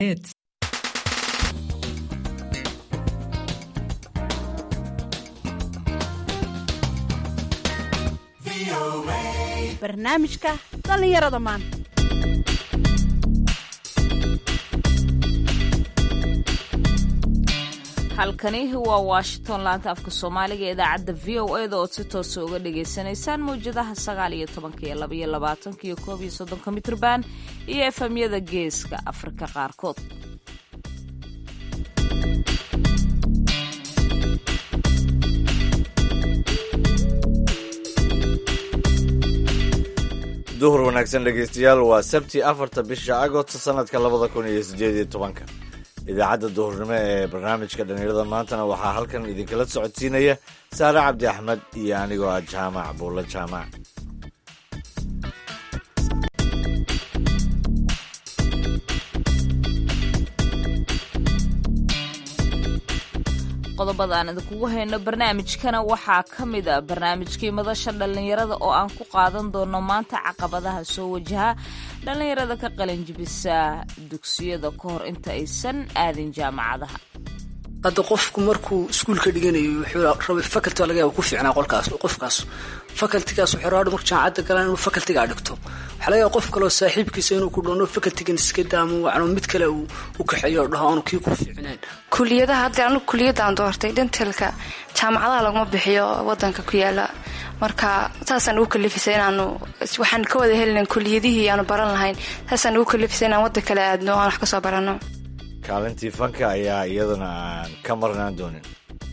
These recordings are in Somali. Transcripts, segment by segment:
Hits. barnaamijka dhallinyarada maanta halkani waa washington laanta afka soomaaliga ee idaacadda v o eda ood si toosa uga dhagaysanaysaan mawjadaha sagaal iyo tobanka iyo labaiyo labaatanka iyo koob iyo soddonka mitrban iyo efemyada geeska afrika qaarkood duhur wanaagsan dhegaystayaal waa sabti afarta bisha agost sanadka labada kun iyo sideed iyo tobanka idaacadda duhurnimo ee barnaamijka dhallinyarada maantana waxaa halkan idinkala socodsiinaya saare cabdi axmed iyo anigoo ah jaamac buulla jaamac qodobada aan idinkugu hayno barnaamijkana waxaa ka mid a barnaamijkii madasha dhallinyarada oo aan ku qaadan doono maanta caqabadaha soo wajaha dhallinyarada ka qalinjibisa dugsiyada ka hor inta aysan aadin jaamacadaha hadda qofku markuu iskuulka dhiganayo wuxuu rabay faculty laga yaaba ku fiicnaa qolkaas qofkaas facultigaas wuxuu rabaa marka jaamacadda galaan inuu facultigaa dhigto waxaa laga yaaba qof kaleo saaxiibkiisa inuu ku dhono facultigan iska daamo wacno mid kale uu u kaxeeyo dhaho aanu kii ku fiicneen kuliyadaha hadda anigu kuliyadaan doortay dhantalka jaamacadaha laguma bixiyo wadanka ku yaala marka saasaan ugu kalifisay inaanu waxaan ka wada helinan kuliyadihii aanu baran lahayn saasaan ugu kalifisay inaan waddan kale aadno aan wax ka soo barano kaalintii fanka ayaa iyaduna aan ka marnaan doonin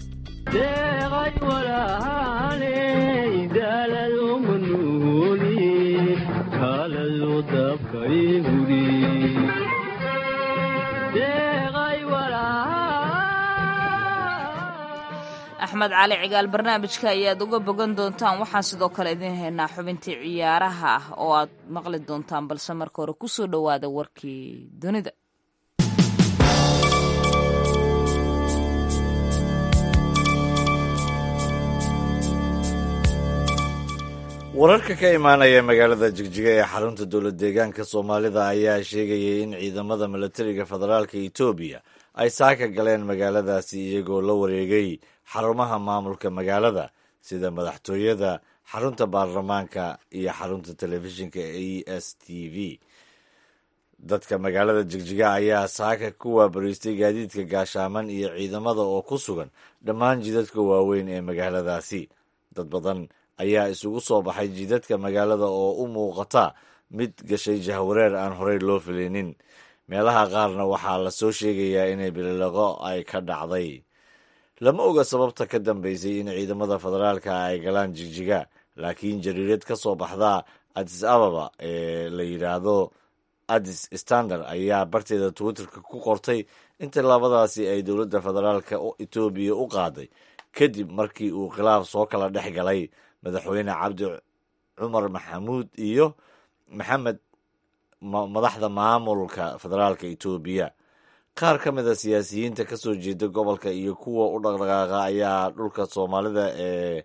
axmed cali cigaal barnaamijka ayaad uga bogan doontaan waxaan sidoo kale idiin haynaa xubintii ciyaaraha ah oo aad maqli doontaan balse marka hore kusoo dhowaada warkii dunida wararka ka imaanaya magaalada jigjiga ee xarunta dowlad deegaanka soomaalida ayaa sheegayay in ciidamada milatariga federaalka etoobiya ay saaka galeen magaaladaasi iyagoo la wareegay xarumaha maamulka magaalada sida madaxtooyada xarunta baarlamaanka iyo xarunta telefishinka e s t v dadka magaalada jigjiga ayaa saaka ku waabariistay gaadiidka gaashaaman iyo ciidamada oo ku sugan dhammaan jidadka waaweyn ee magaaladaasi dad badan ayaa isugu soo baxay jidadka magaalada oo u muuqata mid gashay jahwareer aan horey loo filinin meelaha qaarna waxaa la soo sheegayaa inay bililoqo ay ka dhacday lama oga sababta ka dambeysay in ciidamada federaalka ay galaan jigjiga laakiin jariirad ka soo baxda adis ababa ee la yidhaahdo adis standard ayaa barteeda twitterka ku qortay in tallaabadaasi ay dowladda federaalka etoobiya u qaaday kadib markii uu khilaaf soo kala dhex galay madaxweyne cabdi cumar maxamuud iyo maxamed madaxda maamulka federaalka etoobiya qaar ka mid a siyaasiyiinta ka soo jeeda gobolka iyo kuwa u dhaqdhaqaaqa ayaa dhulka soomaalida ee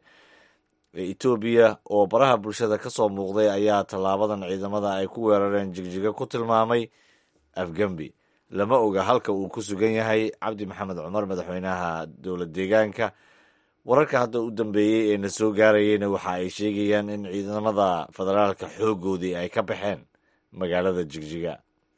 etoobiya oo baraha bulshada ka soo muuqday ayaa tallaabadan ciidamada ay ku weerareen jigjiga ku tilmaamay afgembi lama oga halka uu ku sugan yahay cabdi maxamed cumar madaxweynaha dowlad deegaanka wararka hadda u dambeeyey ee na soo gaarayeyna waxa ay sheegayaan in ciidamada federaalka xooggoodii ay ka baxeen magaalada jigjiga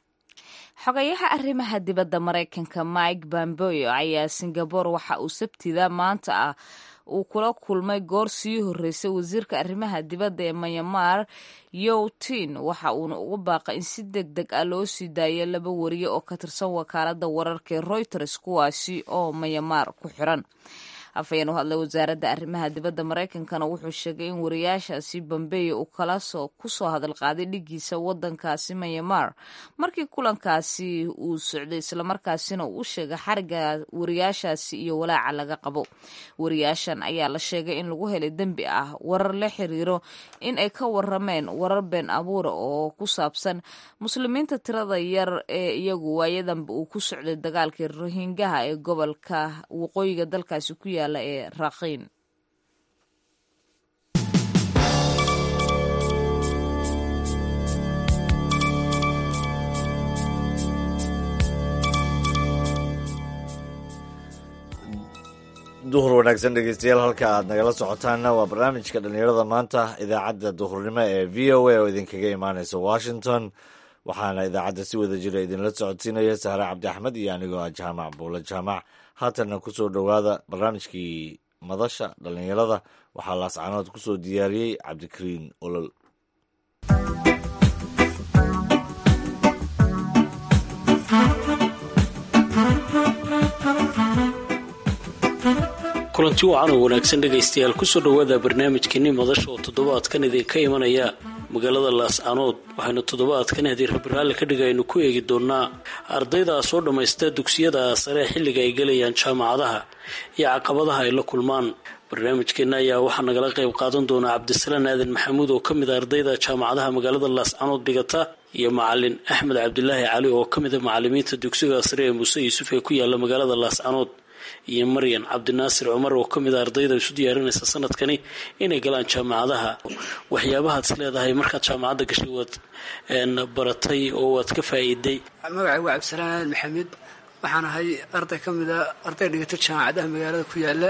xogayaha arrimaha dibadda maraykanka mike bamboyo ayaa singabore waxa uu sabtida maanta ah uu kula kulmay goor sii horreysay wasiirka arrimaha dibadda ee myanmar youtin waxa uuna ugu baaqay in si deg deg ah loo sii daayo laba wariye oo ka tirsan wakaaladda wararka ee reuters kuwaasi oo myanmar ku xiran afhayeen u hadlay wasaaradda arrimaha dibadda maraykankana wuxuu sheegay in wariyaashaasi bambeyo uu kala soo kusoo hadal qaaday dhigiisa wadankaasi myanmar markii kulankaasi uu socday islamarkaasina uu sheegay xariga wariyaashaasi iyo walaaca laga qabo wariyaashan ayaa la sheegay in lagu helay dembi ah warar la xiriiro in ay ka warameen warar been abuura oo ku saabsan muslimiinta tirada yar ee iyagu waayadanba uu ku socday dagaalkii rohingaha ee gobolka waqooyiga dalkaasi ku yaala ee raqiin duhur wanaagsan dhegeystayaal halka aad nagala socotaanna waa barnaamijka dhallinyarada maanta idaacadda duhurnimo ee v o a oo idinkaga imaaneysa washington waxaana idaacadda si wada jira idinla socodsiinaya sahre cabdi axmed iyo anigoo ah jaamac buule jaamac haatanna kusoo dhowaada barnaamijkii madasha dhallinyarada waxaa laascanood kusoo diyaariyey cabdikariin olol kulanti wacan oo wanaagsan dhegaystayaal kusoo dhowaada barnaamijkeenii madasha oo toddobaadkan idinka imanaya magaalada laascanood waxaynu toddobaadkan haddii rabiraalli ka dhiga aynu ku eegi doonnaa ardayda soo dhammaysta dugsiyada sare xilliga ay gelayaan jaamacadaha iyo caqabadaha ay la kulmaan barnaamijkeenna ayaa waxaa nagala qayb qaadan doonaa cabdisalaan aadan maxamuud oo ka mid a ardayda jaamacadaha magaalada laascanood dhigata iyo macalin axmed cabdilaahi cali oo ka mid a macalimiinta dugsiga sare ee muuse yuusuf ee ku yaala magaalada laascanood iyo maryan cabdinaasir cumar oo ka mid a ardayda isu diyaarinaysa sanadkani inay galaan jaamacadaha waxyaabahaad is leedahay markaad jaamacadda gashay waad baratay oo waad ka faa'iiday magacay waa cabdisalaan aadan maxamed waxaan ahay arday ka mid a arday dhigata jaamacadaha magaalada ku yaala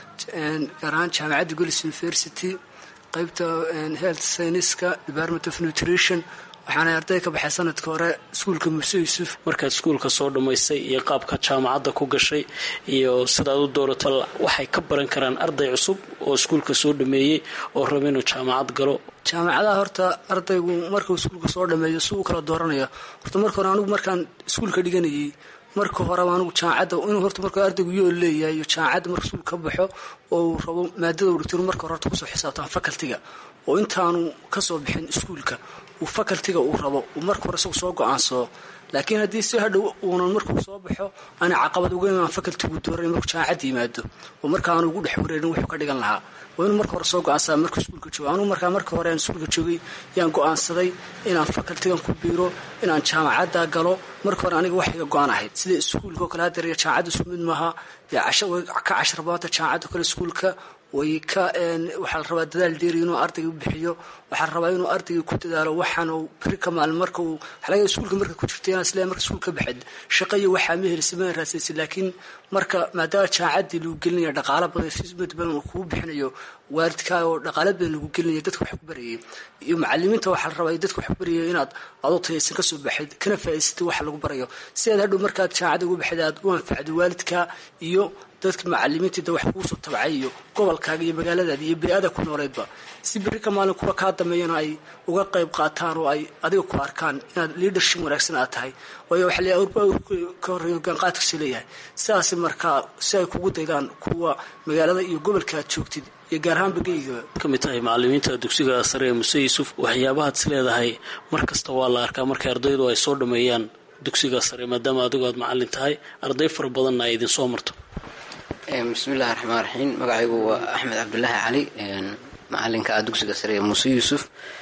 gaar ahaan jaamacadda golis university qeybta health scienska department of nutrition waxaana arday ka baxay sanadka hore iskuulka muuse yuusuf markaad iskuulka soo dhammaysay iyo qaabka jaamacadda ku gashay iyo sidaad u doorato waxay ka baran karaan arday cusub oo iskuulka soo dhameeyey oo raba inuu jaamacad galo jaamacadaha horta ardaygu markuu iskuulka soo dhameeyo si uu kala dooranayo horta marka hore anigu markaan iskuulka dhiganayay marka horeba anigu jaamacadda inuu horta marka ardaygu yool leeyahay iyo jaamacadda marka iskuul ka baxo oo uu rabo maadada u dhigto inuu marka hore horta kusoo xisaabtaan facultiga oo intaanu kasoo bixin iskuulka uu facultiga uu rabo uu marka hore isagu soo go-aansado laakiin haddii si hadhow uunan markuu soo baxo aana caqabad uga imaan facultigu dooray markuu jaamacadda yimaado oo marka aanu ugu dhex wareerin wuxuu ka dhigan lahaa waa inuu marka hore soo go-aansadaa markuu iskuulka joogo anugu markaa marka hore aan iskuulka joogay yaan go-aansaday inaan facultigan ku biiro inaan jaamacadda galo marka hore aniga wax iga go-aan ahayd sida iskuulka oo kale hadeer iyo jaamacadda isku mid maaha dee casho way ka casharbaanta jaamacadda kale iskuulka way ka waxaa la rabaa dadaal dheeri inuu ardayga bixiyo waxaa la rabaa inuu ardayga ku dadaalo waxaan uu beri ka maalin marka uu xalaga iskuulka marka ku jirta inaan isleeyahay marka iskuulka baxed shaqo iyo waxaa ma helisa ma raasaysa laakiin marka maadaama jaamacaddii lagu gelinaya dhaqaalo badan fismad badan uu kugu bixinayo waalidkaa oo dhaqaalo badan lagu gelinaya dadka wax ku barayay iyo macalimiinta waxaa la rabaa dadka wax ku barayay inaad adoo tayaysan kasoo baxid kana faa'iidsatay waxa lagu barayo si aad hadhow markaad jaamacadda ugu baxid aad u anfacdo waalidka iyo dadka macalimiinta wax kuusoo tabcay iyo gobolkaaga iyo magaaladaada iyo beri-aada ku nooleedba si beri ka maalin kuwa kaa dambeeyana ay uga qayb qaataan oo ay adiga ku arkaan inaad leadership wanaagsan aad tahay waayo waxa leeyahay urba ka horreeya hogaanqaadkiisa leeyahay sidaas markaa si ay kugu daydaan kuwa magaalada iyo gobolka aad joogtid iyo gaar ahaan bageyga ka mid tahay macalimiinta dugsiga sare ee muse yuusuf waxyaabahaad is leedahay mar kasta waa la arkaa markay ardaydu ay soo dhameeyaan dugsiga sare maadaama adigu aad macalin tahay arday fara badanna ay idin soo marto bismillahi raxmaan raxiim magacaygu waa axmed cabdulaahi cali macalinka ah dugsiga sare ee muuse yuusuf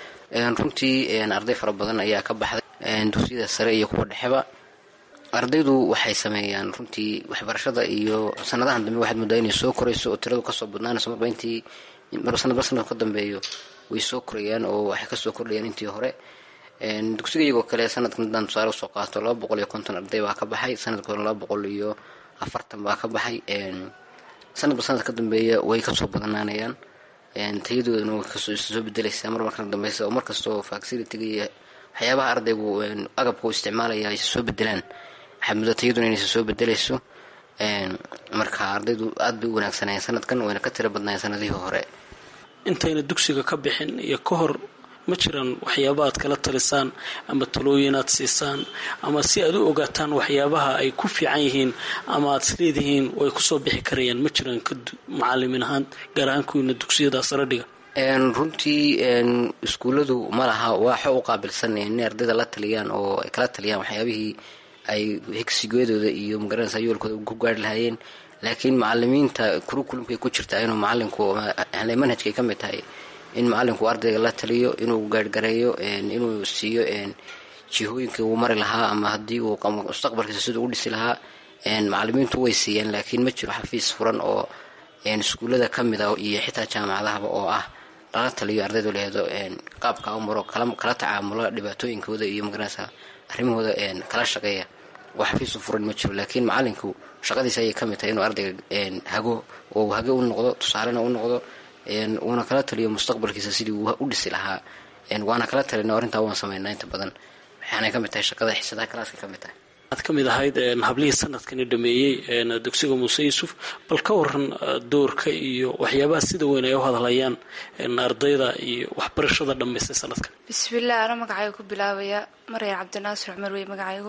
runtii arday fara badan ayaa ka baxday dugsiyada sare iyo kuwa dhexeba ardaydu waxay sameeyaan runtii waxbarashada iyo sanadahan dambe waxaad moodaa inay soo korayso oo tiradu kasoo badnaanayso marba intii marba sanadba sanad ka dambeeyo way soo korayaan oo waxay kasoo kordhayaan intii hore dugsiga iyagoo kale sanadkan haddaan tusaale usoo qaato laba boqol iyo konton arday baa ka baxay sanadka hore laba boqol iyo afartan baa ka baxay sanadba sanad ka dambeeya way kasoo badanaanayaan tayadoodana way kasoo soo bedelaysaa mar markana dambeysa oo markastoo facilitiga iyo waxyaabaha ardaygu agabka u isticmaalaya aysa soo bedelaan waxaad muddo tayaduna inaysa soo bedelayso marka ardaydu aad bay u wanaagsanayeen sanadkan wayna ka tiro badnaayeen sanadihii hore intayna dugsiga ka bixin iyo ka hor ma jiraan waxyaaba aad kala talisaan ama talooyin aad siisaan ama si aad u ogaataan waxyaabaha ay ku fiican yihiin ama aad isleedihiin way kusoo bixi karayaan ma jiraan ka macalimin ahaan gaar ahaan kuwiina dugsiyada sare dhiga runtii iskuulladu ma laha waaxo u qaabilsan inay ardayda la taliyaan oo ay kala taliyaan waxyaabihii ay higsigoodooda iyo magaranaysa yoolkooda ku gaari lahaayeen laakiin macalimiinta kurukulumkay ku jirtaa inuu macalinku manhajkay ka mid tahay in macalinku ardayga la taliyo inuu gaargareeyo inuu siiyo jihooyinkii uu mari lahaa ama haddii uu mustaqbalkiisa siduu u dhisi lahaa macalimiintu way siiyeen laakiin ma jiro xafiis furan oo iskuullada ka mid a iyo xitaa jaamacadahaba oo ah lala taliyo ardaydu lehedo qaabka u maro kala tacaamula dhibaatooyinkooda iyo magaranaysa arrimahooda kala shaqeeya oo xafiisu furan ma jiro laakiin macalinku shaqadiisa ayay ka mid tahay inuu ardayga hago oo hage u noqdo tusaalena u noqdo uuna kala taliyo mustaqbalkiisa sidii uu u dhisi lahaa waana kala talina arrintaa waan sameynaa inta badan waxaanay ka mid tahay shaqada xisadaha kalaaska ka mid tahay aad ka mid ahayd hablihii sanadkani dhameeyey dugsiga muuse yuusuf bal ka waran doorka iyo waxyaabaha sida weyn ay u hadlayaan ardayda iyo waxbarashada dhammaystay sanadkan bismillaah ana magacayga ku bilaabaya maryar cabdinaasir cumar wey magacaygu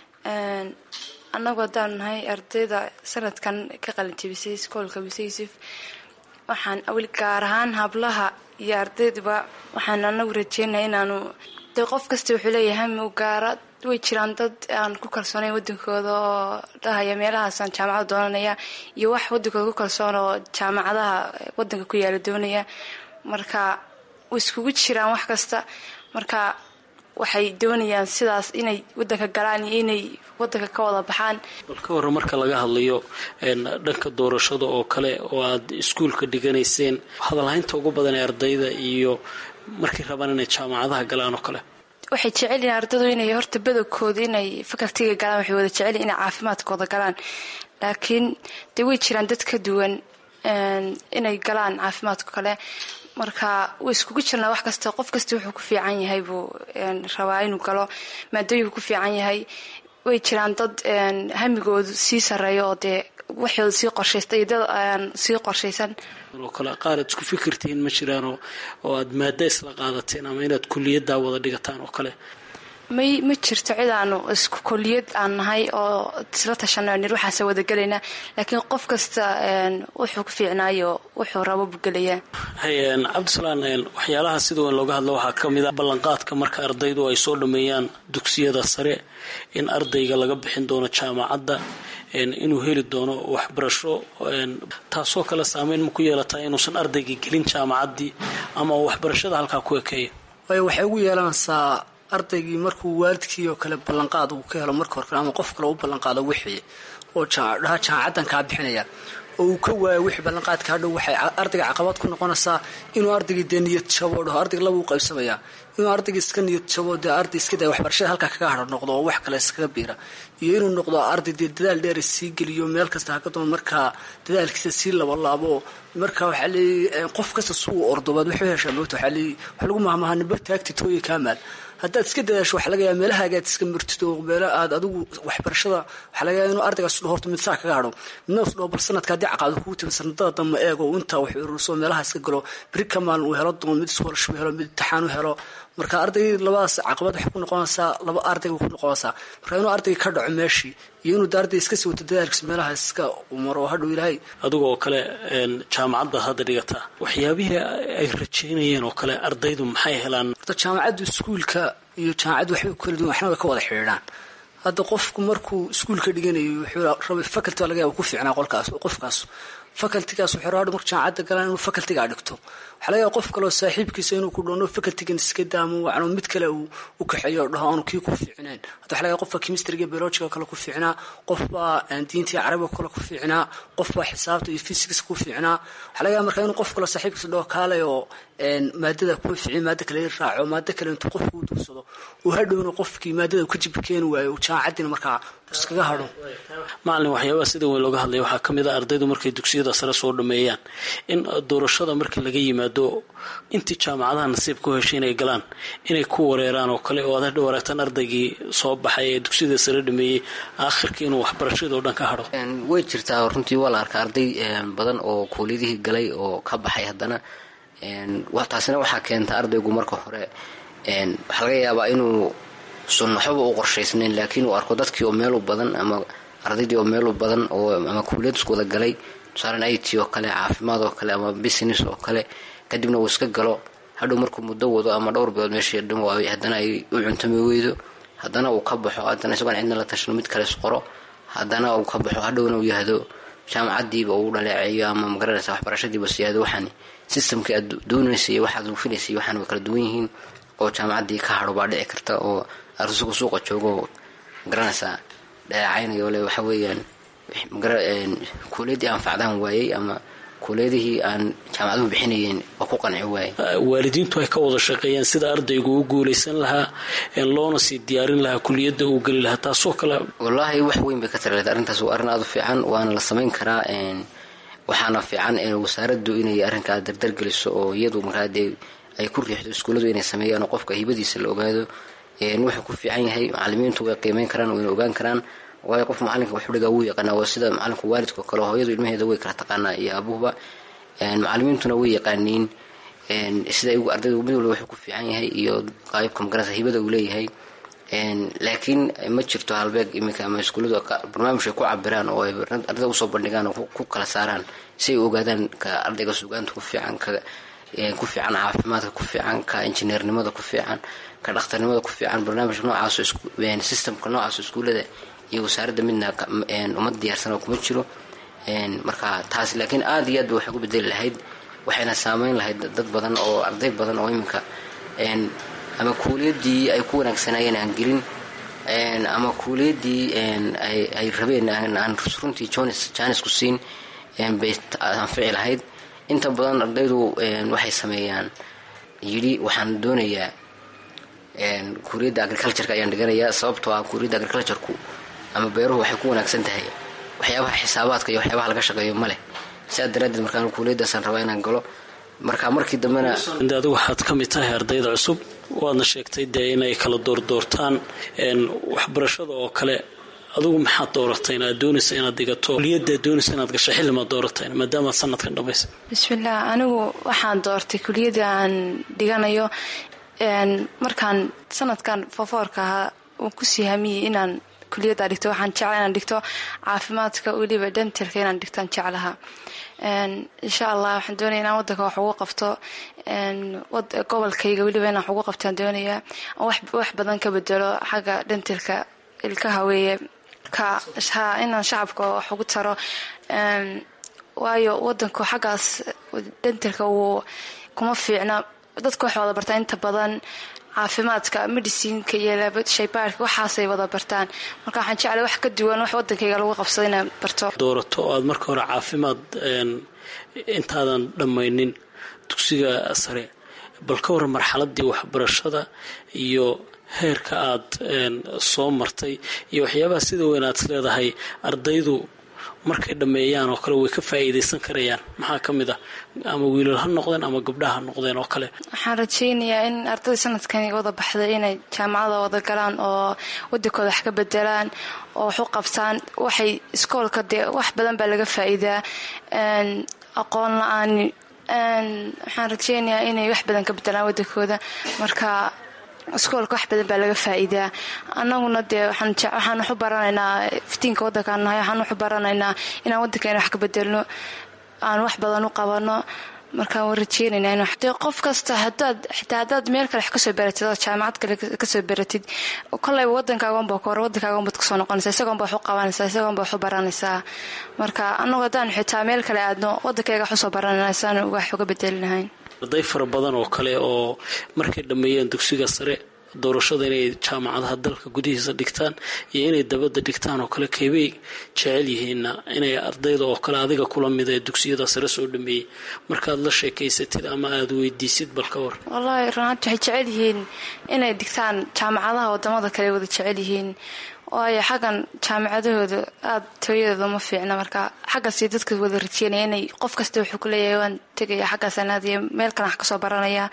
annagu haddaanu nahay ardayda sanadkan ka qalinjabisay iskoolka muuse yuusuf waxaan weli gaar ahaan hablaha iyo ardayduba waxaan anagu rajeynaya inaanu dee qof kasta wuxuu leeyahay hami u gaara way jiraan dad aan ku kalsoonayn wadankooda oo dhahaya meelahaasaan jaamacada doonanaya iyo wax wadankooda ku kalsoon oo jaamacadaha wadanka ku yaala doonaya marka way iskugu jiraan wax kasta marka waxay doonayaan sidaas inay wadanka galaan iyo inay wadanka ka wada baxaan bal ka warran marka laga hadlayo dhanka doorashada oo kale oo aad iskuulka dhiganayseen hadalhaynta ugu badan ee ardayda iyo markay rabaan inay jaamacadaha galaan oo kale waxay jecelyihin ardadu inay horta badogkooda inay fakaltiga galaan waxay wada jecelyihin inay caafimaadkooda galaan laakiin dee way jiraan dad ka duwan inay galaan caafimaadka kale marka way iskugu jirnaa wax kasta qof kasta wuxuu ku fiican yahay buu rabaa inuu galo maadooyinku ku fiican yahay way jiraan dad hamigoodu sii sareeyo oo dee waxooda sii qorshaysta iyo dad aan sii qorshaysan oo kale qaar aad isku fikirtihiin ma jiraan oo aad maada isla qaadateen ama inaad kuliyaddaa wada dhigataan oo kale may ma jirto cid aanu isku koliyad aan nahay oo isla tashanay nir waxaase wada gelaynaa laakiin qof kasta wuxuu ku fiicnaayo wuxuu rabo buu gelayaa cabdisalaan waxyaalaha sida weyn looga hadlo waxaa ka mid a ballanqaadka marka ardaydu ay soo dhameeyaan dugsiyada sare in ardayga laga bixin doono jaamacadda inuu heli doono waxbarasho taasoo kale saameyn ma ku yeelataa inuusan ardayga gelin jaamacaddii ama waxbarashada halkaa ku ekeeya waayo waxay ugu yeelanaysaa ardaygii markuu waalidkii oo kale ballanqaad uu ka helo marka hore ama qof kale u ballanqaado wixii oo dhaha jaamacaddan kaa bixinaya oo uu ka waayo wixii ballanqaadka hadhow waxay ardayga caqabad ku noqonaysaa inuu ardaygii dee niyad jabo dhaho ardayga laba u qaybsamaya inuu ardayga iska niyad jabo dee arday iska daya waxbarashada halkaa kaga hadho noqdo oo wax kale iskaga biira iyo inuu noqdo arday dee dadaal dheer sii geliyo meel kasta hakadoon markaa dadaalkiisa sii labalaabo marka waxaa leeyay qof kasta suu ordobaad wuxuu heshaa moogta waxaa leeyay wax lagu mahmahaa nimbar taagti tooya kaamaal haddaad iska dadaasho waxaa laga yaaba meelahagaad iska martid oo meelo aad adigu waxbarashada waxaa laga yaaba inuu ardaygaas udho horta mid saa kaga hadho midna is dhaho bal sanadka haddii caqaado kugu timi sanadada dambe eego intaa wax ururso meelaha iska galo beri ka maalin uu helo doon mid iskoolashuu helo mid imtixaan u helo marka arday labadaas caqabad waxay ku noqonaysaa laba ardayga ku noqonaysaa marka inuu ardayga ka dhaco meeshii iyo inuu arday iska sii wato dadaalkiisa meelaha iska maro hadhow ilaahay adiga oo kale jaamacadda hadda dhigataa waxyaabihii ay rajeynayeen oo kale ardaydu maxay helaan horta jaamacaddu iskuulka iyo jaamacaddu waxbay ku kala duwan waxna way ka wada xidhiidhaan hadda qofku markuu iskuulka dhiganayo wuxuu rabay faculty laga yaaba ku fiicnaa qolkaas qofkaas facultigaas wuxuu rabaa marka jaamacadda galaan inuu facultigaa dhigto waxaa laga yaaba qof kaleoo saaxiibkiisa inuu ku dhoono facultigan iska daamo wacno mid kale uu u kaxeeyo dhaho aanu kii ku fiicneen hadda waxaa laga yaaba qofka chemistryga biologiga kale ku fiicnaa qofbaa diintii carabiga kale ku fiicnaa qofbaa xisaabta iyo physics ku fiicnaa waxaa laga yaaba marka inuu qof kaleo saaxiibkiisa dhaho kaalay oo maadada kuma fiicin maada kale raaco maada kale intuu qofku u duursado uu hadhowna qofkii maadada ka jib keeni waayo jaamacaddina markaa iskaga hadho macalin waxyaabaha sida weyn looga hadlaya waxaa ka mid a ardaydu markay dugsiyada sare soo dhameeyaan in doorashada marka laga yimaado intii jaamacadaha nasiib ku heshay inay galaan inay ku wareeraan oo kale oo aad hadhow aragtaan ardaygii soo baxay ee dugsiyada sare dhameeyey aakhirkii inuu waxbarashada oo dhan ka hadho way jirtaa runtii waa la arkaa arday badan oo kuuliyadihii galay oo ka baxay haddana taasina waxaa keenta ardaygu marka hore waxaa laga yaabaa inuu sun waxbaba u qorshaysnayn laakiin uu arko dadkii oo meelu badan ama ardaydii oo meelu badan oo ama kuuliyad isku wada galay tusaalan it oo kale caafimaad oo kale ama business oo kale kadibna uu iska galo hadhow markuu muddo wado ama dhowr bilood meeshii dhan waay haddana ay u cuntami weydo haddana uu ka baxo haddana isagoon cidna la tashano mid kale isqoro haddana uu ka baxo hadhowna uu yahdo jaamacadiiba uu dhaleeceeyo ama magaranaysa waxbarashadiiba siyaado waxaan systemkii aad doonaysay waxaad ufinaysay waxaan way kala duwan yihiin oo jaamacaddii ka hadho baa dhici karta oo arsugu suuqa joogo magaranaysaa dhaleecaynayo le waxa weeyaan kuuliyadii anfacdaan waayey ama kuleedihii aan jaamacaduhu bixinayeen waa ku qanci waaye waalidiintu ay ka wada shaqeeyaan sida ardaygu u guulaysan lahaa loona sii diyaarin lahaa kuliyadda uu geli lahaa taasoo kale wallaahi wax weyn bay ka taraleed arrintaas waa arrin aada u fiican waana la samayn karaa waxaana fiican wasaaraddu inay arrinkaa dardargeliso oo iyadu markaa dee ay ku riixdo iskuulladu inay sameeyaan oo qofka hibadiisa la ogaado wuxuu ku fiican yahay macalimiintu way qiimeyn karaan wayna ogaan karaan waayo qof macalinka wax udhigaa wuu yaqaanaa waa sida macalinku waalidkao kale hooyadu ilmaheeda way kala taqaanaa iyo abuhuba macalimiintuna way yaqaaniin sida ardaydu mid walba wuxuu ku fiican yahay iyo qaybka magarasa hibada uu leeyahay laakiin ma jirto halbeeg iminka ama iskuulladu barnaamij ay ku cabiraan oo ay ardayda usoo bandhigaan oo ku kala saaraan si ay ogaadaan ka ardayga sugaanta ku fiican ka ku fiican caafimaadka ku fiican ka injineernimada ku fiican ka dhakhtarnimada ku fiican barnaamijka noocaas systemka noocaas iskuullada iyo wasaaradda midna uma diyaarsan oo kuma jiro marka taas laakiin aada iyo aad ba waxay ku bedeli lahayd waxayna saameyn lahayd dad badan oo arday badan oo iminka ama kuuliyadii ay ku wanaagsanaayeen aan gelin ama kuuliyadii ay rabeen aan runtii jaanisku siin bay anfici lahayd inta badan ardaydu waxay sameeyaan yidhi waxaan doonayaa kuuriyadda agricultureka ayaan dhiganayaa sababtoo ah kuuriyadda agricultureku ama beeruhu waxay ku wanaagsan tahay waxyaabaha xisaabaadka iyo waxyaabaha laga shaqeeyo ma leh sidaa daraaddeed markaan kuuliyaddaasaan rabaa inaan galo marka markii dambena adigu waxaad ka mid tahay ardayda cusub waadna sheegtay dee inay kala doordoortaan waxbarashada oo kale adigu maxaad dooratay inaad doonaysa inaad dhigato kuliyaddaad doonaysa inaad gasho xillimaad dooratay maadaamaad sanadkan dhammaysa bismillaah anigu waxaan doortay kuliyadda aan dhiganayo markaan sanadkan fofoorka ahaa uu kusii hamiyey inaan kuliyadda dhigto waxaan jecla inaan dhigto caafimaadka weliba dentalka inaan dhigtaan jeclaha insha allah waxaan doonaya inaan wadanka wax ugu qabto gobolkayga weliba inaan wax ugu qabtaan doonayaa wax badan ka bedelo xagga dentalka ilkaha weeye ka inaan shacabka wax ugu taro waayo wadanku xaggaas dentalka wuu kuma fiicna dadka waxay wada bartaan inta badan caafimaadka medicinka iyo shaybaarka waxaasay wada bartaan marka waxaan jeclay wax ka duwan wax wadankayga lagu qabsado inaan barto doorato oo aad marka hore caafimaad intaadan dhammaynin dugsiga sare bal ka waran marxaladii waxbarashada iyo heerka aad soo martay iyo waxyaabaha sida weyn aad is leedahay ardaydu markay dhammeeyaan oo kale way ka faa'iidaysan karayaan maxaa ka mid ah ama wiilal ha noqdeen ama gabdhaha ha noqdeen oo kale waxaan rajaynayaa in ardayda sanadkani wada baxday inay jaamacada wada galaan oo wadankooda wax ka bedelaan oo wax u qabtaan waxay iskoolka dee wax badan baa laga faa'iidaa aqoon la-aani waxaan rajaynayaa inay wax badan ka bedelaan wadankooda marka iskoolka wax badan baa laga faa'iidaa annaguna dee waxaan waxu baranaynaa iftiinka waddankaan nahay waxaan waxu baranaynaa inaan waddankeena wax ka bedelno aan wax badan u qabano markaan waan rajeynaynaa in dee qof kasta hadaad xitaa haddaad meel kale wax kasoo baratid oo jaamacad kale kasoo baratid kolleyba waddankaaganba ka hore waddankaagan baad kusoo noqonaysaa isagoonba wax u qabanaysaa isagoonba wax u baranaysaa marka annagu haddaan xitaa meel kale aadno waddankayga wax usoo baranayna saan wax uga bedelinahayn arday fara badan oo kale oo markay dhammeeyeen dugsiga sare doorashada inay jaamacadaha dalka gudihiisa dhigtaan iyo inay dabadda dhigtaan oo kale keebay jecel yihiinna inay ardayda oo kale adiga kula mida ee dugsiyada sare soo dhameeyey markaad la sheekaysatid ama aada weydiisid bal ka war wallaahi runaanti waxay jecel yihiin inay dhigtaan jaamacadaha wadamada kale wada jecel yihiin waayo xaggan jaamacadahooda aada tooyadooda ma fiicna marka xaggaasi dadka wada rajeynaya inay qof kasta wuxuu ku leeyahay waan tegaya xaggaasaan aadaya meel kale wax kasoo baranaya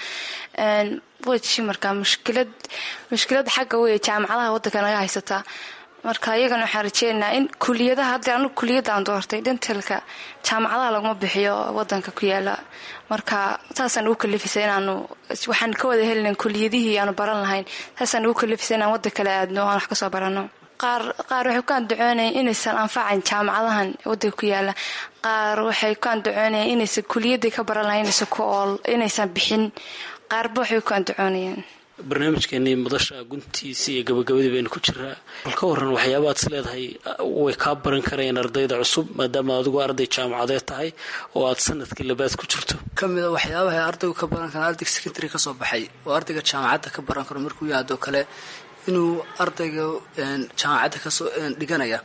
weji marka mushkilad mushkilada xagga wey jaamacadaha waddanka naga haysataa marka iyagana waxaan rajeynaynaa in kuliyadaha hadda anigu kuliyadaan doortay dentalka jaamacadaha laguma bixiyo wadanka ku yaala marka saasaan ugu kalifisay inaanu waxaan ka wada helinayn kuliyadihii aanu baran lahayn saasaan ugu kalifisay inaan waddan kale aadno aan wax kasoo barano qaar qaar waxay ku andacoonayeen inaysan anfacayn jaamacadahan waddanka ku yaala qaar waxay ku andacoonayeen inaysan kuliyadii ka baran lahayn inaysan ku ool inaysan bixin qaarba waxay ku andacoonayeen barnaamijkeenii madasha guntiisa iyo gabagabadii baynu ku jiraa bal ka waran waxyaabaad is leedahay way kaa baran karayeen ardayda cusub maadaama adigu arday jaamacadeed tahay oo aad sanadkii labaad ku jirto ka mid a waxyaabaha ardaygu ka baran kara ardayga secondary ka soo baxay oo ardayga jaamacadda ka baran karo markuu yahaadoo kale inuu ardayga jaamacadda kasoo dhiganaya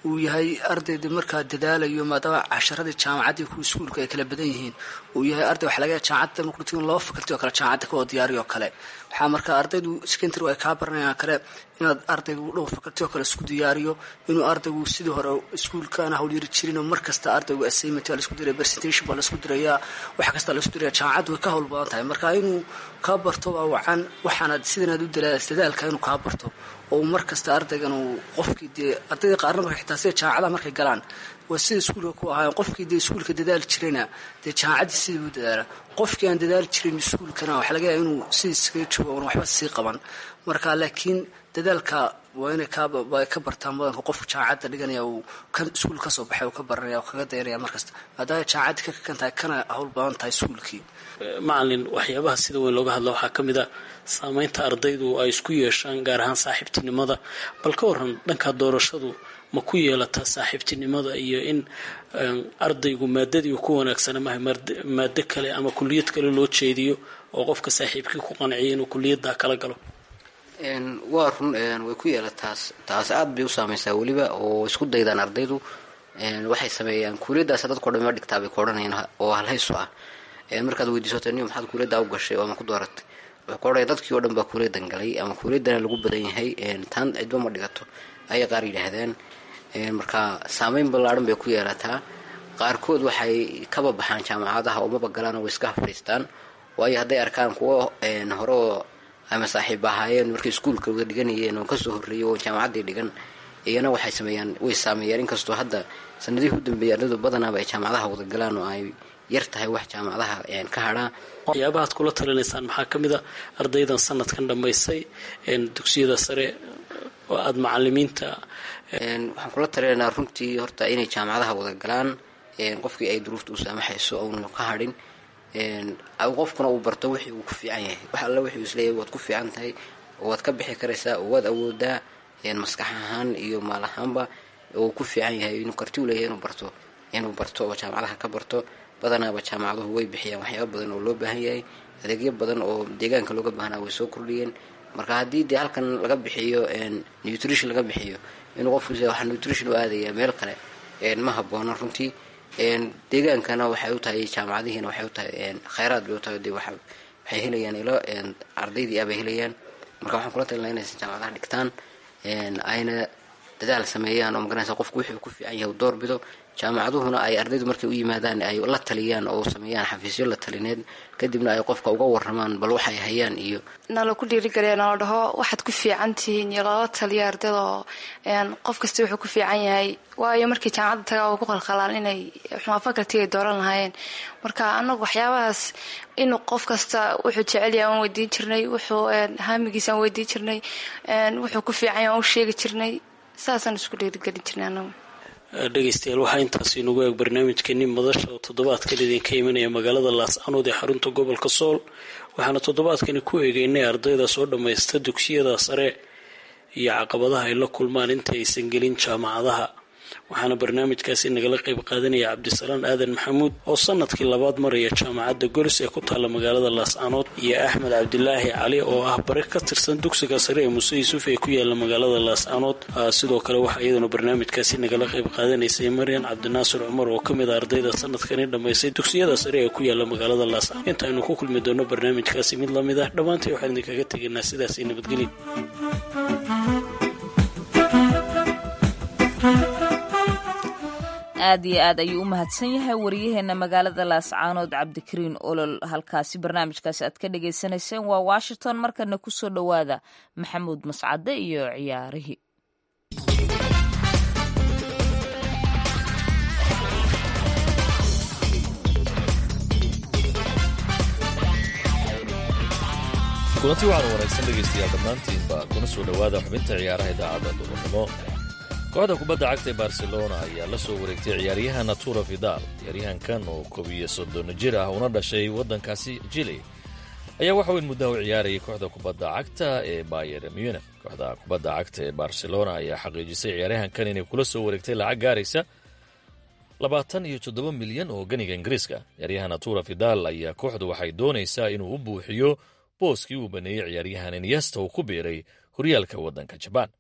uu yahay ardayda markaa dadaalayo maadaama casharadii jaamacaddii kuwa iskuulka ay kala badan yihiin uu yahay arday waxa laga jaamacadda markuu tigo laba fakalti oo kale jaamacadda ka wada diyaariyo oo kale waxaa markaa ardaydu secondary ay kaa baranayaan kale inaad ardaygu dhowr fakalti oo kale isku diyaariyo inuu ardaygu sidii hore iskuulkaana hawlyari jirinoo mar kasta ardaygu assignment waa laisku diraya presentation baa laisku diraya wax kasta laisku diraya jaamacaddu way ka hawl badan tahay marka inuu kaa barto waa wacan waxaanaad sidanaad u dadaalka inuu kaa barto oo mar kasta ardaygan uu qofkii dee ardayda qaarna marka xitaa sida jaamacadaha markay galaan waa sida iskuulka ku ahaayeen qofkii dee iskuulka dadaali jirayna dee jaamacaddii sidii u dadaala qofkii aan dadaali jirin iskuulkana waxa laga yaaba inuu sidii iskaga joogo oon waxba sii qaban marka laakiin dadaalka waa inay kaay ka bartaan badanka qofka jaamacadda dhiganaya uu kan iskuul ka soo baxay uu ka baranaya oo kaga dayanaya markasta maadaama jaamacaddii ka kakan tahay kana hawl badan tahay iskuulkii macalin waxyaabaha sida weyn looga hadla waxaa ka mid a saameynta ardaydu ay isku yeeshaan gaar ahaan saaxiibtinimada bal ka waran dhanka doorashadu ma ku yeelataa saaxiibtinimada iyo in ardaygu maadadii ku wanaagsana maha maado kale ama kuliyad kale loo jeediyo oo qofka saaxiibkii ku qanciya inuu kuliyaddaa kala galo waa run way ku yeelataas taas aad bay u saameysaa weliba oo isku daydaan ardaydu waxay sameeyaan kuuliyadaas dadko dhan ma dhigtaa bay ka odhanayaan oo halhayso ah markaad weydiisoto ni maxaad kuuliyaddaa u gashay oo ama ku dooratay wuxuu ka odhanaya dadkii oo dhan baa kuuliyadan galay ama kuuliyaddana lagu badan yahay taan cidba ma dhigato ayay qaar yidhaahdeen marka saameyn ballaadhan bay ku yeelataa qaarkood waxay kaba baxaan jaamacadaha oo maba galaan oo way iska fadhiistaan waayo hadday arkaan kuwo hore oo ama saaxiib ahaayeen markay iskuulka wada dhiganayeen oo kasoo horreeyay oo jaamacaddii dhigan iyana waxay sameeyaan way saameeyaan inkastoo hadda sanadihii u dambeeyay ardaydu badanaaba ay jaamacadaha wada galaan oo ay yar tahay wax jaamacadaha ka hadhaa waxyaabahaad kula talinaysaan maxaa ka mid a ardaydan sanadkan dhammaysay dugsiyada sare oo aada macalimiinta waxaan kula talinaynaa runtii horta inay jaamacadaha wada galaan qofkii ay duruufta u saamaxayso oonu ka hadhin qofkuna uu barto wixii uu ku fiican yahay wax alla wixii isleeyahay waad ku fiican tahay oo waad ka bixi karaysaa oo waad awoodaa maskax ahaan iyo maal ahaanba oo ku fiican yahay inuu karti u leeyahay inuu barto inuu barto oo jaamacadaha ka barto badanaaba jaamacaduhu way bixiyaan waxyaaba badan oo loo baahan yahay adeegyo badan oo deegaanka looga baahnaa way soo kordhiyeen marka haddii dee halkan laga bixiyo nutrition laga bixiyo inuu qofku waxa nutrition u aadaya meel kale ma haboona runtii deegaankana waxay u tahay jaamacadihiina waxay u tahay khayraad bay u tahay dee waxay helayaan ilo ardaydii abay helayaan marka waxaan kula talinaa inaysan jaamacadaha dhigtaan ayna dadaal sameeyaan oo magaranaysa qofku wixii ku fiican yahay u doorbido jaamacaduhuna ay ardaydu markay u yimaadaan ay la taliyaan oo sameeyaan xafiisyo la talineed kadibna ay qofka uga waramaan bal waxay hayaan iyo nala ku dhiirigeliya nala dhaho waxaad ku fiican tihiin iyo lala taliya ardayda oo qof kasta wuxuu ku fiican yahay waayo markii jaamacadda tagaa oo ku qalqalaan inay xumaa fakaltiga ay dooran lahaayeen marka anagu waxyaabahaas inuu qof kasta wuxuu jecel yahay aan weydiin jirnay wuxuu haamigiisa aan weydiin jirnay wuxuu ku fiican yahay aan u sheegi jirnay saasaan isku dhiirigelin jirnay anagu dhegeystayaal waxaa intaas inagu eeg barnaamijkeeni madasha oo toddobaadkan idinka imanaya magaalada laascanood ee xarunta gobolka sool waxaana toddobaadkani ku eegeynay ardayda soo dhammaysta dugsiyada sare iyo caqabadaha ay la kulmaan inta aysan gelin jaamacadaha waxaana barnaamijkaasi nagala qayb qaadanaya cabdisalaan aadan maxamuud oo sanadkii labaad maraya jaamacadda golis ee ku taalla magaalada laascanood iyo axmed cabdilaahi cali oo ah bare ka tirsan dugsiga sare ee muuse yuusuf ee ku yaala magaalada laascanood sidoo kale waxaa iyaduna barnaamijkaasi nagala qayb qaadanaysay maryan cabdinaasir cumar oo ka mid a ardayda sanadkani dhammaysay dugsiyada sare ee ku yaala magaalada laascanood intaaynu ku kulmi doono barnaamijkaasi mid lamid ah dhammaantii waxaan idinkaga tegaynaa sidaasi nabadgelya aad iyo aad ayuu u mahadsan yahay wariyaheena magaalada laascaanood cabdikariin olol halkaasi barnaamijkaasi aad ka dhagaysanayseen waa washington markana kusoo dhowaada maxamuud mascade iyo ciyaarihii kulanti waxaanu wanaagsan dhegaystayaal dhammaantiinba kuna soo dhowaada xubinta ciyaaraha idaacadda duurnimo kooxda kubadda cagta ee barcelona ayaa la soo wareegtay ciyaaryahan natura vidal ciyaaryahankan oo koob iyo soddon jir ah una dhashay waddankaasi jili ayaa waxa weyn muddaha u ciyaarayay kooxda kubadda cagta ee bayer munich kooxda kubadda cagta ee barcelona ayaa xaqiijisay ciyaaryahankan inay kula soo wareegtay lacag gaaraysa labaatan iyo toddoba milyan oo ganiga ingiriiska ciyaaryahan natura vidal ayaa kooxdu waxay doonaysaa inuu u buuxiyo booskii uu baneeyey ciyaaryahan inyesta uu ku biiray horyaalka waddanka jabaan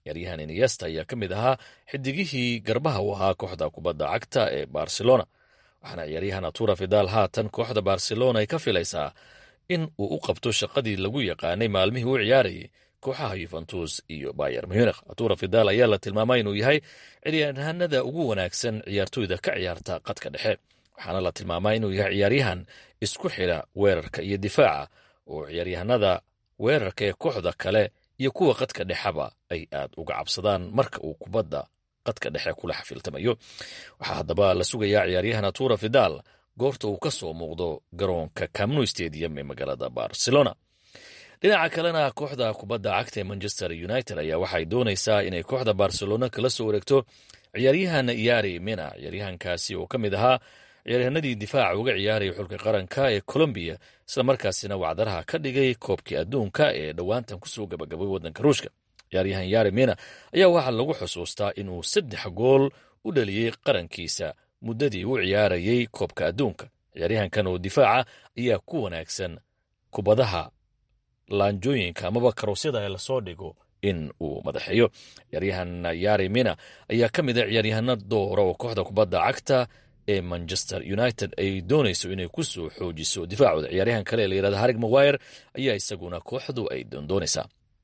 ciyaaryahan iniesta ayaa ka mid ahaa xidigihii garbaha u ahaa kooxda kubadda cagta ee barcelona waxaana ciyaaryahan atura fidal haatan kooxda barcelona ay ka filaysaa in uu u qabto shaqadii lagu yaqaanay maalmihii u ciyaarayay kooxaha yuventus iyo bayer munich atura fidal ayaa la tilmaamay inuu yahay ciyaaryahanada ugu wanaagsan ciyaartoyda ka ciyaarta qadka dhexe waxaana la tilmaamaa inuu yahay ciyaaryahan isku xidha weerarka iyo difaaca oo ciyaaryahanada weerarka ee kooxda kale iyo kuwa qadka dhexeba ay aad uga cabsadaan marka uu kubadda qadka dhexe kula xafiltamayo waxaa haddaba la sugayaa ciyaaryahan atura fidal goorta uu ka soo muuqdo garoonka camnu stadium ee magaalada barcelona dhinaca kalena kooxda kubadda cagta ee manchester united ayaa waxay doonaysaa inay kooxda barcelona kala soo wareegto ciyaaryahan yari mina ciyaaryahankaasi oo ka mid ahaa ciyaaryahanadii difaaca uga ciyaaraya xulka qaranka ee colombiya islamarkaasina wacdaraha ka dhigay koobkii adduunka ee dhowaantan kusoo gabagabay waddanka ruushka ciyaaryahan yari mina ayaa waxaa lagu xusuustaa inuu saddex gool u dhaliyey qarankiisa muddadii u ciyaarayay koobka adduunka ciyaaryahankan oo difaaca ayaa ku wanaagsan kubadaha laanjooyinka amaba karoosyada ee lasoo dhigo in uu madaxeeyo ciyaaryahan yari mina ayaa ka mid a ciyaaryahano doora oo kooxda kubadda cagta ee manchester united ay doonayso inay ku soo xoojiso difaacooda ciyaaryahan kale ee la yirahda harig maguire ayaa isaguna kooxdu ay doondoonaysaa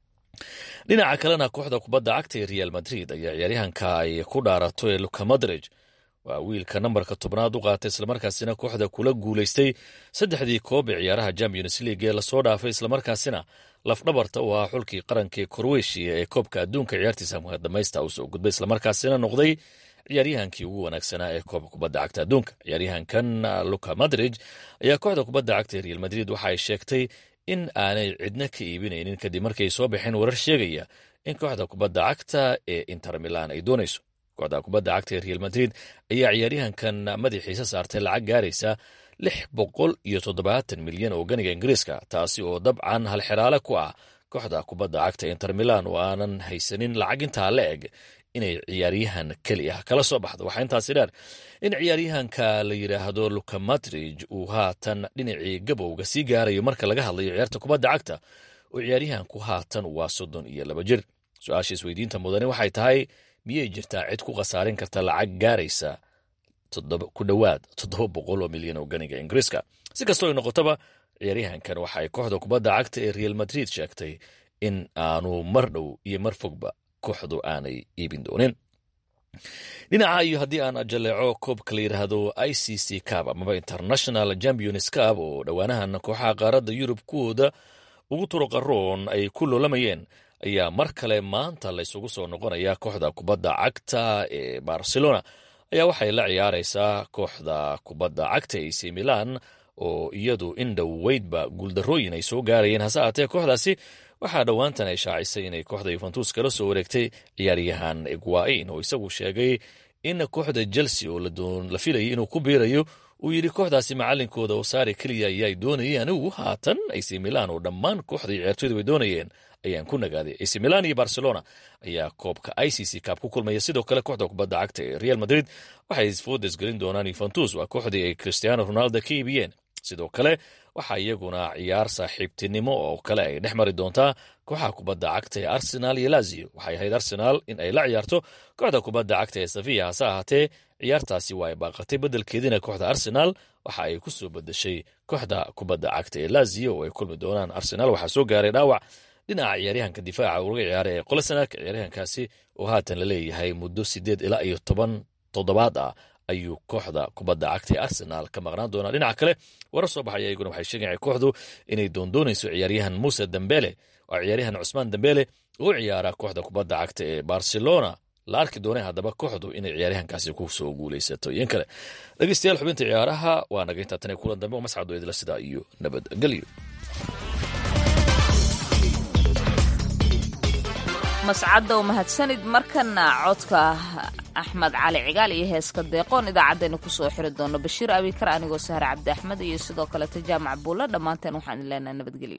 dhinaca kalena kooxda kubadda cagta ee real madrid ayaa ciyaaryahanka ay ku dhaarato ee luka madrig waa wiilka nambarka tobnaad u qaatay islamarkaasina kooxda kula guulaystay saddexdii koob ee ciyaaraha champions league ee lasoo dhaafay islamarkaasina lafdhabarta u ahaa xulkii qaranka ee korweshiya ee koobka adduunka ciyaartiisa dhamaysta u soo gudbay islamarkaasina noqday ciyaaryahankii ugu wanaagsanaa ee koobka kubadda cagta adduunka ciyaaryahankan luka madrig ayaa kooxda kubadda cagta ee real madrid waxa ay sheegtay in aanay cidna ka iibinaynin kadib markay soo baxeen warar sheegaya in kooxda kubadda cagta ee inter milan ay doonayso kooxda kubadda cagta ee real madrid ayaa ciyaaryahankan madaxiisa saartay lacag gaaraysa lix boqol iyo toddobaatan milyan oo ganiga ingiriiska taasi oo dabcan halxiraale ku ah kooxda kubadda cagta inter milan oo aanan haysanin lacag intaa la eg inay ciyaaryahan keli ah kala soo baxdo waxaa intaasi dheer in ciyaaryahanka la yidhaahdo luka madrig uu haatan dhinacii gabowga sii gaarayo marka laga hadlayo ciyaarta kubadda cagta oo ciyaaryahanku haatan waa soddon iyo laba jir su-aasha isweydiinta mudane waxay tahay miyay jirtaa cid ku khasaarin karta lacag gaaraysa ku dhowaad toddoba boqol oo milyan oo ganiga ingiriiska si kastoo ay noqotaba ciyaaryahankan waxa ay kooxda kubadda cagta ee real madrid sheegtay in aanu mar dhow iyo mar fogba kooxdu aanay iibin doonin dhinaca iyo haddii aan jaleeco koobka la yidhaahdo i c c cab amaba international champions cab oo dhowaanahan kooxaha qaaradda yurub kuwooda ugu turuqaroon ay ku loolamayeen ayaa mar kale maanta laysugu soo noqonaya kooxda kubadda cagta ee barcelona ayaa waxay la ciyaaraysaa kooxda kubadda cagta ac milan oo iyadu in dhoweydba guuldarrooyin ay soo gaarayeen hase aatee kooxdaasi waxaa dhowaantan ay shaacisay inay kooxda yuventus kala soo wareegtay ciyaaryahan egwain oo isagu sheegay in kooxda chelsea oo la filayay inuu ku biirayo uu yidhi kooxdaasi macalinkooda oo saare keliya ayaa doonayay anigu haatan ac milan oo dhammaan kooxdai ciyaartoyda way doonayeen ayaan ku nagaaday ac milan iyo barcelona ayaa koobka i c c cab ku kulmaya sidoo kale kooxda kubadda cagta ee real madrid waxay foodes gelin doonaan yuventus waa kooxdii ay cristiano ronaldo ka iibiyeen sidoo kale waxaa iyaguna ciyaar saaxiibtinimo oo kale ay dhex mari doontaa kooxaha kubadda cagta ee arsenal iyo lazio waxay ahayd arsenal in ay la ciyaarto kooxda kubadda cagta ee safiya hase ahaatee ciyaartaasi waa ay baaqatay beddelkeediina kooxda arsenal waxa ay ku soo bedeshay kooxda kubadda cagta ee lazio oo ay kulmi doonaan arsenal waxaa soo gaaray dhaawac dhinaca ciyaaryahanka difaaca uga ciyaara ee qolesanak ciyaaryahankaasi oo haatan la leeyahay muddo sideed ilaa iyo toban toddobaad ah ayuu kooxda kubadda cagta ee arsenal ka maqnaan doonaa dhinaca kale warar soo baxaya iyaguna waxay sheegaya kooxdu inay doondoonayso ciyaaryahan muuse dembele waa ciyaaryahan cusmaan dembele oo ciyaara kooxda kubadda cagta ee barcelona la arki doonay haddaba kooxdu inay ciyaaryahankaasi ku soo guulaysato iyo in kale dhegeystayaal xubinta ciyaaraha waa naga intaa tan kulan dambe oo mascado idila sidaa iyo nabadgelyo mascadda oo mahadsanid markana codka axmed cali cigaal iyo heeska deeqoon idaacaddaynu kusoo xiri doono bashiir abikar anigoo sahre cabdi axmed iyo sidoo kaleta jaamac buulla dhammaanteen waxaan idin leenahay nabadgelyo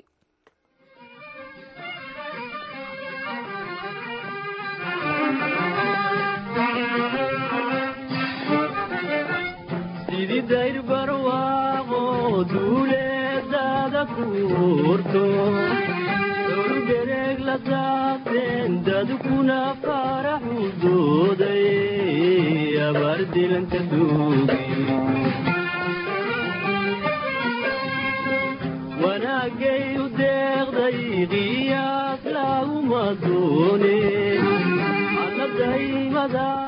sididayr barwaaqo duuleedada kuurto dhowrdereeg la asaaseen dadkuna faraxu dooday abaar dilanta duugi wanaagay u deeqday qiyaas laguma doone alla daymada